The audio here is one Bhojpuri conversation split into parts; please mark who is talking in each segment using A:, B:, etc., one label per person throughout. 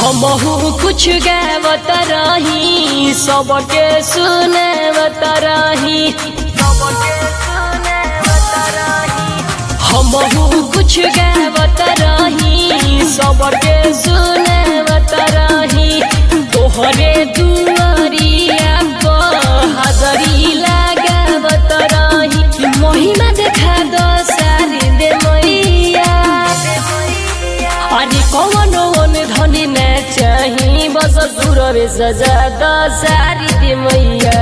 A: हमहू कुछ गावत रही सबके सुनावत रही हमहू कुछ गावत रही सबके सुनावत रही तोहरे दुआरिया पर हाजरी लगावत रही महिमा देखा दो सारी दे मैया अनि कौन ओन धनी न चाही बस सुरवे सजा द सारी दे मैया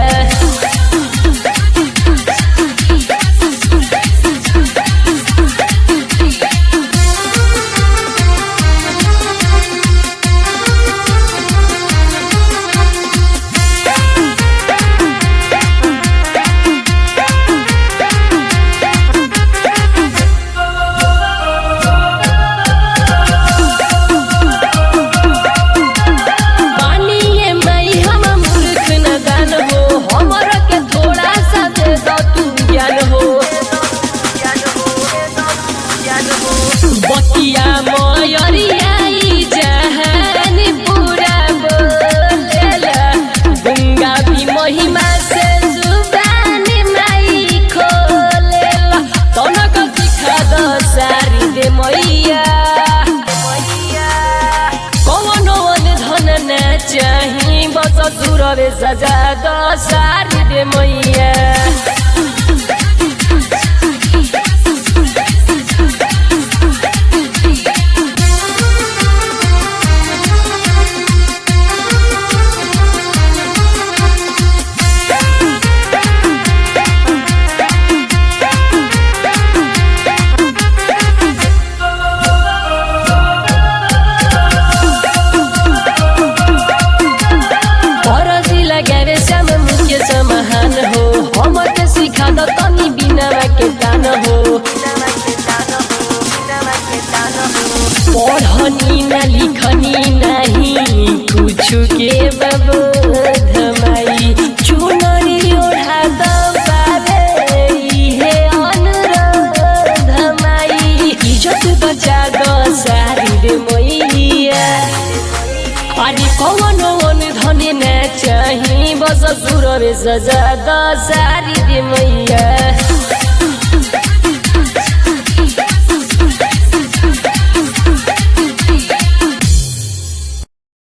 A: मानिए मई हम मूर्ख न दान हो हमर के थोड़ा सा दे दो तू ज्ञान हो बतिया मयरियाई जहान पूरा बोलेला गंगा भी महिमा से जुबान माई खोलेला तनक सिखा दो सारी दे मैया कौन वन धन न चाही बस सुरवे सजा दो सारी दे मैया फरजी लगावे श्याम मुख्य समाहान हो हमर के सिखा द तनी बिना के दान हो पढ़नी न लिखनी नहीं कुछ के बबोधमाई चुनरी ओढ़ा द बाबे इहे अनुरोध माई इज्जत बचा द सारी रे मैया अरे कौन वन धनी न चाही बस सुरवे सजा द सारी दे मैया